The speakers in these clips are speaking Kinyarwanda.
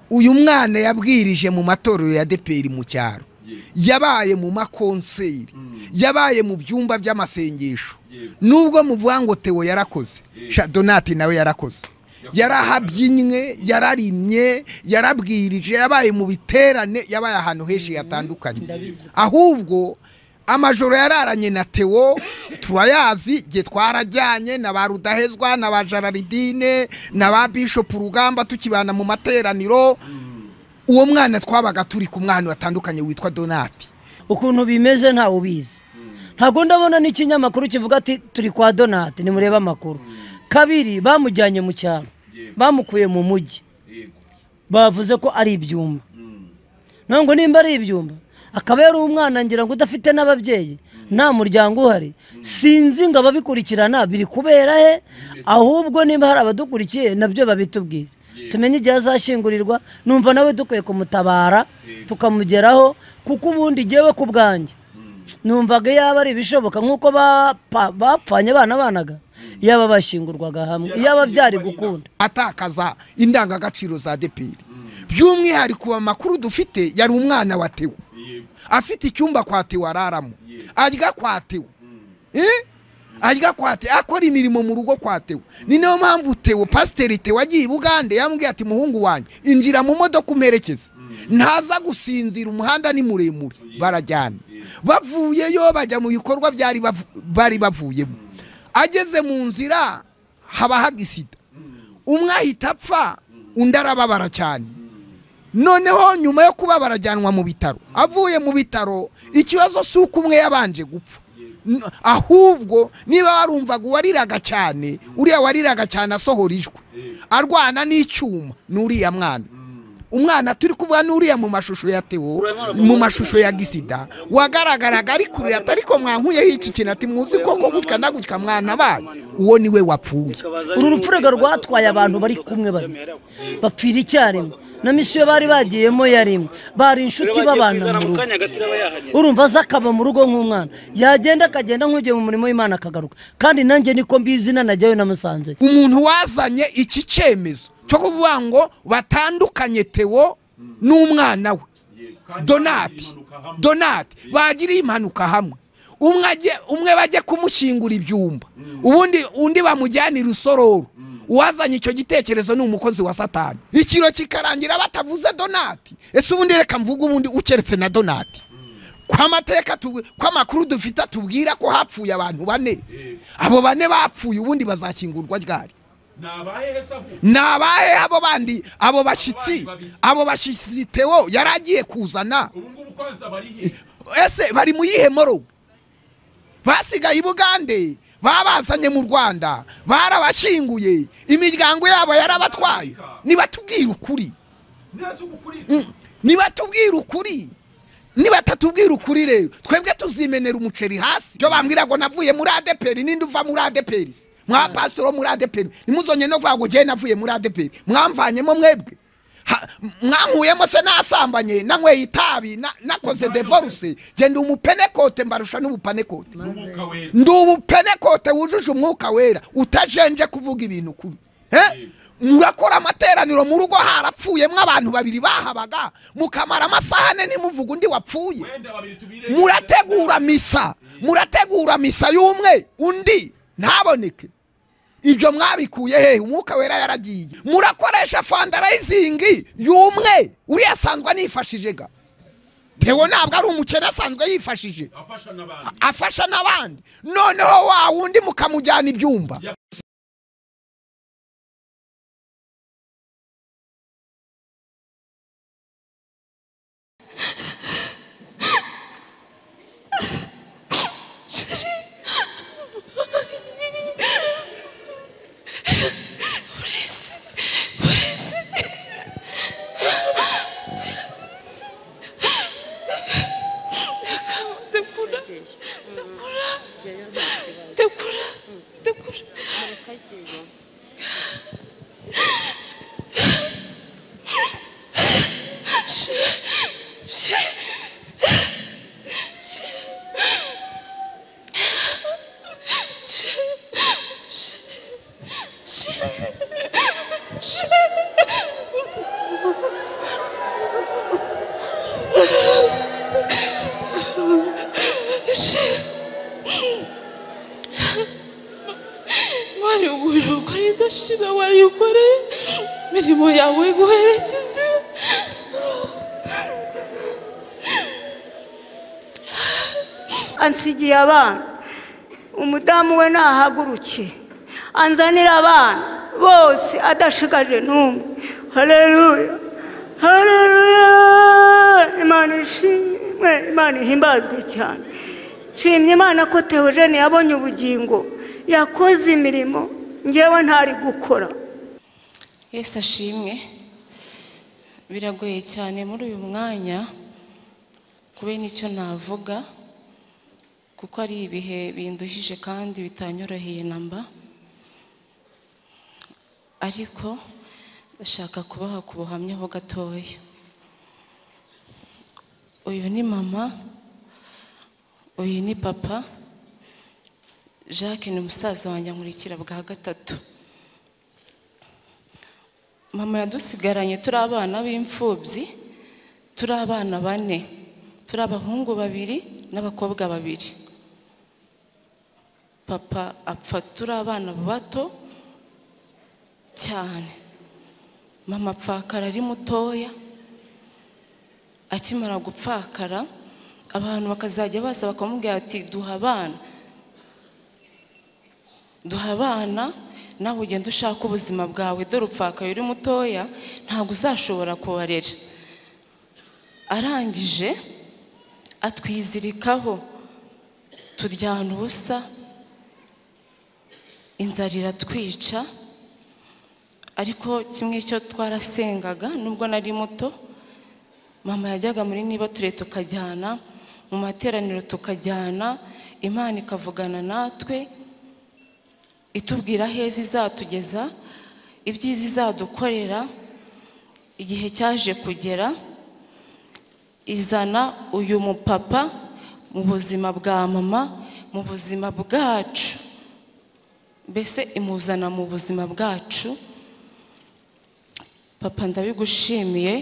uyu mwana yabwirije mu matorero ya deperi mu cyaro yabaye mu makonseri yabaye mu byumba by'amasengesho nubwo muvuga ngo tewo yarakoze donati nawe yarakoze yarahabyinnye yararimye yarabwirije yabaye mu biterane yabaye ahantu henshi hatandukanye ahubwo amajoro yararanye na tewo turayazi igihe twarajyanye na ba rudahezwa na ba jararidine na ba bishopu urugamba tukibana mu materaniro uwo mwana twabaga turi ku mwana watandukanye witwa donati ukuntu bimeze ntawe ubizi ntabwo ndabona n'ikinyamakuru kivuga ati turi kwa donati nimurebe amakuru kabiri bamujyanye mu cyaro bamukuye mu mujyi bavuze ko ari ibyumba ntabwo nimba ari ibyumba akaba yari umwana ngira ngo udafite n'ababyeyi nta muryango uhari sinzi ngo ababikurikirana biri kubera he ahubwo niba hari abadukurikiye nabyo babitubwire tumenye igihe azashyingurirwa numva nawe dukwiye kumutabara tukamugeraho kuko ubundi ngewe ku bwanjye numvaga yaba ari ibishoboka nk'uko bapfanye banabanaga yaba bashyingurwaga hamwe yaba byari gukunda atakaza indangagaciro za deperi by'umwihariko amakuru dufite yari umwana wa tewo afite icyumba kwa tewo araramo arya kwa tewo arya kwa tewo akora imirimo mu rugo kwa tewo ni nayo mpamvu tewo pasiteri tewo agiye i bugande yamubwiye ati muhungu wanjye injira mu modoka umerekeze ntaza gusinzira umuhanda ni muremure barajyana bavuyeyo bajya mu bikorwa bari bavuyemo ageze mu nzira haba hagisida umwe ahita apfa undi arababara cyane noneho nyuma yo kuba barajyanwa mu bitaro avuye mu bitaro ikibazo si uko umwe yabanje gupfa ahubwo niba warumvaga uwariraga cyane uriya wariraga cyane asohora ijwi arwana n'icyuma ni uriya mwana umwana turi kuvuga n'uriya mu mashusho ya tewo mu mashusho ya gisida wagaragaraga ari kurira atariko mwankuyeho iki kintu ati muzi koko gutya na gutya mwana abaye uwo niwe wapfuye uru rupfurega rwatwaye abantu bari kumwe babiri bapfira icyarimwe na misiyo bari bagiyemo yarimwe bari inshuti babana mu rugo urumva aza akaba mu rugo nk'umwana yagenda akagenda nk'ugiye mu murimo w'imana akagaruka kandi nanjye niko mbizi nanajyayo namusanze umuntu wazanye iki cyemezo cyo kuvuga ngo batandukanye tewo n'umwana we donati donati bagiriye impanuka hamwe umwe bajye kumushyingura ibyumba ubundi undi bamujyanira usororo uwazanye icyo gitekerezo ni umukozi wa satani ikiro kikarangira batavuze donati ese ubundi reka mvuga ubundi ukeretse na donati kw'amateka kw'amakuru dufite atubwira ko hapfuye abantu bane abo bane bapfuye ubundi bazakingurwa ryari ni abahe abo bandi abo bashyitsi abo bashyitsi tewo yari agiye kuzana ese bari mu yihe morogo basigaye i bugande babazanye mu rwanda barabashyinguye imiryango yabo yarabatwaye nibatubwire ukuri nibatubwire ukuri nibatatubwira ukuri rero twebwe tuzimenera umuceri hasi ibyo bambwira ngo navuye muri adeperi n'indi uva muri adeperi mwa pasitoro muri adeperi nimuzonye no kuvuga ngo njyewe navuye muri adeperi mwamvanyemo mwebwe mwankuyemo se nasambanye nanyweye itabi nakoze devoruse genda umupenekote mbarusha n'ubupanekote ndi ubupenekote wujuje umwuka wera utajenje kuvuga ibintu kubi murakora amateraniro mu rugo harapfuyemo abantu babiri bahabaga mukamara amasaha ane ntimuvuge undi wapfuye murategura misa murategura misa y'umwe undi ntaboneke ibyo mwabikuye hehe umwuka wera yaragiye murakoresha fandarayizingi y'umwe uriya asanzwe anifashije ga tewo ntabwo ari umukene asanzwe yifashije afasha n'abandi noneho wa wundi mukamujyana ibyumba Tekura. Tekura. Tekura. Tekura. umushinga wawe ukoreye imirimo yawe iguherekeze ansigiye abana umudamu we nahaguruke anzanira abana bose adashigaje n'umwe hareruya hareruya imana ishimwe imana ihimbazwe cyane nshimye imana ko teogene yabonye ubugingo yakoze imirimo ngewe ntari gukora yesu ashimwe biragoye cyane muri uyu mwanya kubera icyo navuga kuko ari ibihe binduhije kandi bitanyoroheye na mba ariko ndashaka kubaha ku buhamya ho gatoya uyu ni mama uyu ni papa jacques ni musaza wanjye nkurikira bwa gatatu mama yadusigaranye turi abana b'imfubyi turi abana bane turi abahungu babiri n'abakobwa babiri papa apfa turi abana bato cyane mama apfakara ari mutoya akimara gupfakara abantu bakazajya baza bakamubwira ati duha abana duha abana nawe ugenda ushaka ubuzima bwawe dore upfakaye uri mutoya ntabwo uzashobora kubarera arangije atwizirikaho turyana ubusa inzara iratwica ariko kimwe cyo twarasengaga nubwo nari muto mama yajyaga muri niba ture tukajyana mu materaniro tukajyana imana ikavugana natwe itubwira aheza izatugeza ibyiza izadukorera igihe cyaje kugera izana uyu mupapa mu buzima bwa mama mu buzima bwacu mbese imuzana mu buzima bwacu papa ndabigushimiye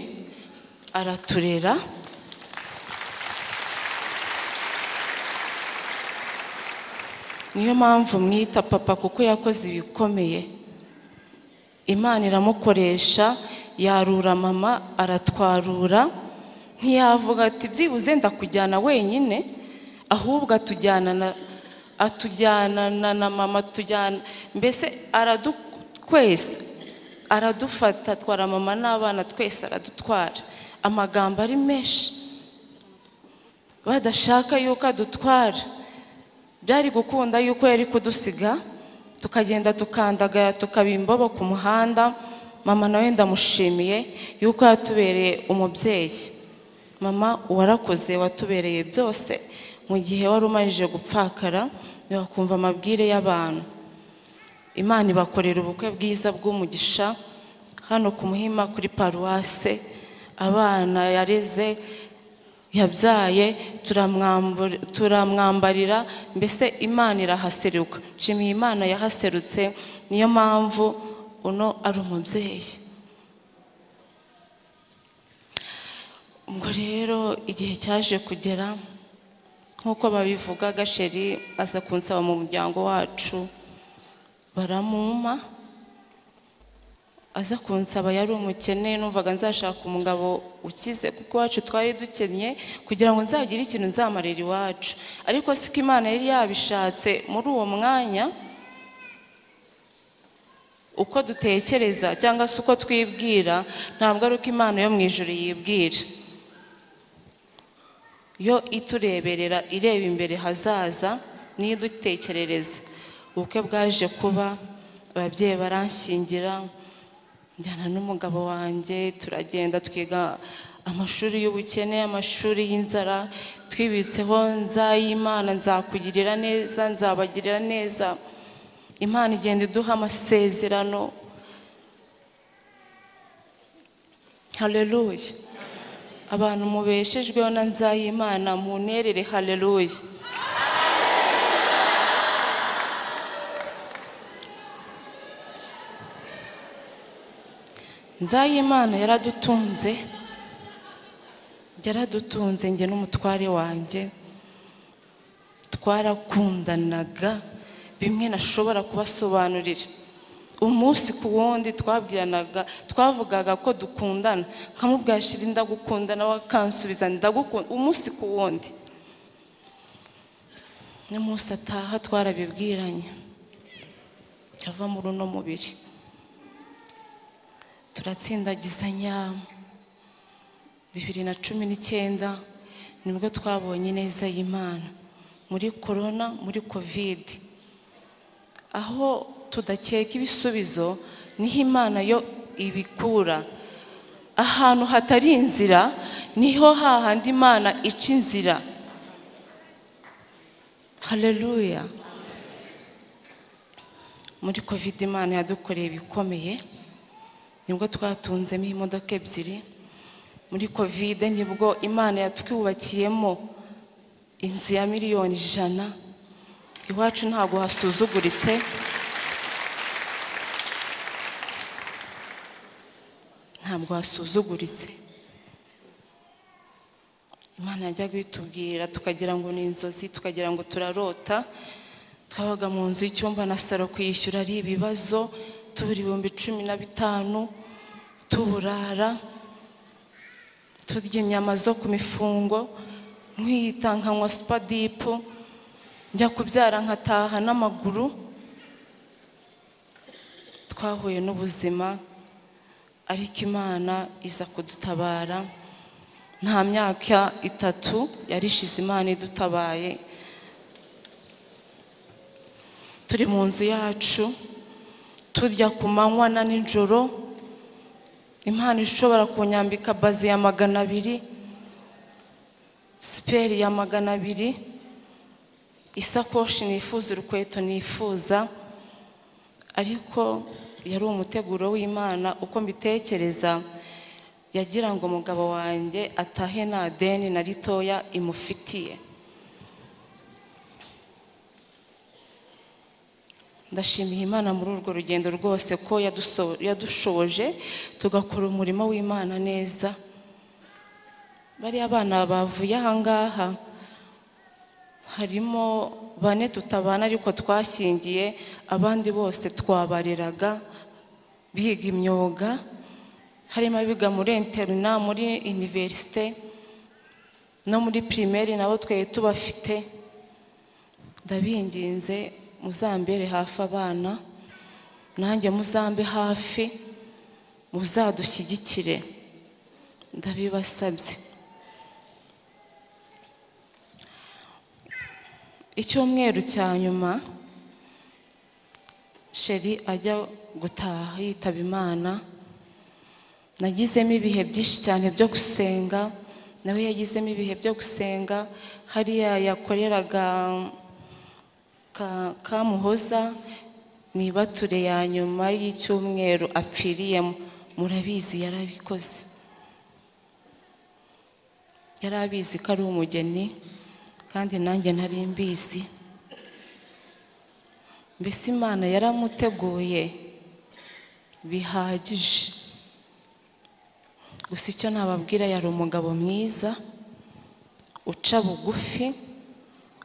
araturera niyo mpamvu mwita papa kuko yakoze ibikomeye imana iramukoresha yarura mama aratwarura ntiyavuga ati byibuze ndakujyana wenyine ahubwo atujyanana atujyanana na mama tujyana mbese twese aradufata atwara mama n'abana twese aradutwara amagambo ari menshi badashaka yuko adutwara byari gukunda yuko yari kudusiga tukagenda tukandagara tukaba imbobo ku muhanda mama nawe ndamushimiye yuko yatubereye umubyeyi mama warakoze watubereye byose mu gihe wari umarije gupfakara ntiwakumva amabwire y'abantu imana ibakorera ubukwe bwiza bw'umugisha hano ku muhima kuri paruwase abana yareze yabyaye turamwambarira mbese imana irahaseruka nshimiye imana yahaserutse niyo mpamvu uno ari umubyeyi ubwo rero igihe cyaje kugera nk'uko babivuga gasheri aza kunsaba mu muryango wacu baramuma aza kunsaba yari umukene numvaga nzashaka umugabo ukize kuko iwacu twari dukennye kugira ngo nzagire ikintu nzamarira iwacu ariko siko imana yari yabishatse muri uwo mwanya uko dutekereza cyangwa se uko twibwira ntabwo ari uko imana yo mu ijoro yibwira yo itureberera ireba imbere hazaza niyo idutekerereza ubukwe bwaje kuba ababyeyi baranshingira njyana n'umugabo wanjye turagenda twiga amashuri y'ubukene amashuri y'inzara twibitseho nzayimana nzakugirira neza nzabagirira neza imana igenda iduha amasezerano hareruye abantu mubeshejweho na nzayimana munterere hareruye nzayimana yaradutunze yaradutunze njye n'umutware wanjye twarakundanaga bimwe nashobora kubasobanurira umunsi ku wundi twabwiranaga twavugaga ko dukundana nkamubwira shira ndagukundana we akansubiza ndagukunda umunsi ku wundi n'umunsi ataha twarabibwiranye ava muri uno mubiri turatsindagizanya bibiri na cumi n'icyenda nibwo twabonye neza y'imana muri korona muri kovide aho tudakeka ibisubizo niho imana yo ibikura ahantu hatari inzira niho hahandi imana ica inzira hareruya muri kovide imana yadukoreye ibikomeye nibwo twatunzemo imodoka ebyiri muri kovide nibwo imana yatwubakiyemo inzu ya miliyoni ijana iwacu ntabwo hasuzuguritse ntabwo hasuzuguritse imana yajyaga itubwira tukagira ngo ni inzozi tukagira ngo turarota twabaga mu nzu y'icyumba na saro kwishyura ari ibibazo tubura ibihumbi cumi na bitanu tuburara turya inyama zo ku mifungo nkiyita nkanywa supadipu njya kubyara nkataha n'amaguru twahuye n'ubuzima ariko imana iza kudutabara nta myaka itatu yarishize imana idutabaye turi mu nzu yacu turya ku manywa na nijoro imana ishobora kunyambika bazi ya magana abiri siperi ya magana abiri isakoshi nifuza urukweto nifuza ariko yari umuteguro w'imana uko mbitekereza yagira ngo umugabo wanjye atahe nta deni na ritoya imufitiye ndashimiye imana muri urwo rugendo rwose ko yadushoboje tugakora umurimo w'imana neza bariya abana bavuye ahangaha harimo bane tutabana ariko twashyingiye abandi bose twabareraga biga imyuga harimo abiga muri interina muri iniverisite no muri pirimeri nabo twari tubafite ndabinginze muzambere hafi abana nanjye muzambe hafi muzadushyigikire ndabibasabye icyumweru cya nyuma sheri ajya gutaha yitaba imana nagizemo ibihe byinshi cyane byo gusenga nawe yagizemo ibihe byo gusenga hariya yakoreraga kamuhoza ni ibature ya nyuma y'icyumweru apfiriyemo murabizi yarabikoze yari abizi ko ari umugeni kandi nanjye ntari mbizi mbese imana yaramuteguye bihagije gusa icyo nababwira yari umugabo mwiza uca bugufi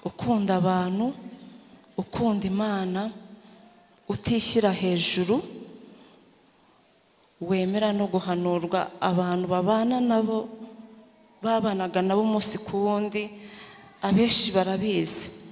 ukunda abantu ukunda imana utishyira hejuru wemera no guhanurwa abantu babana nabo babanaga nabo umunsi ku wundi abenshi barabizi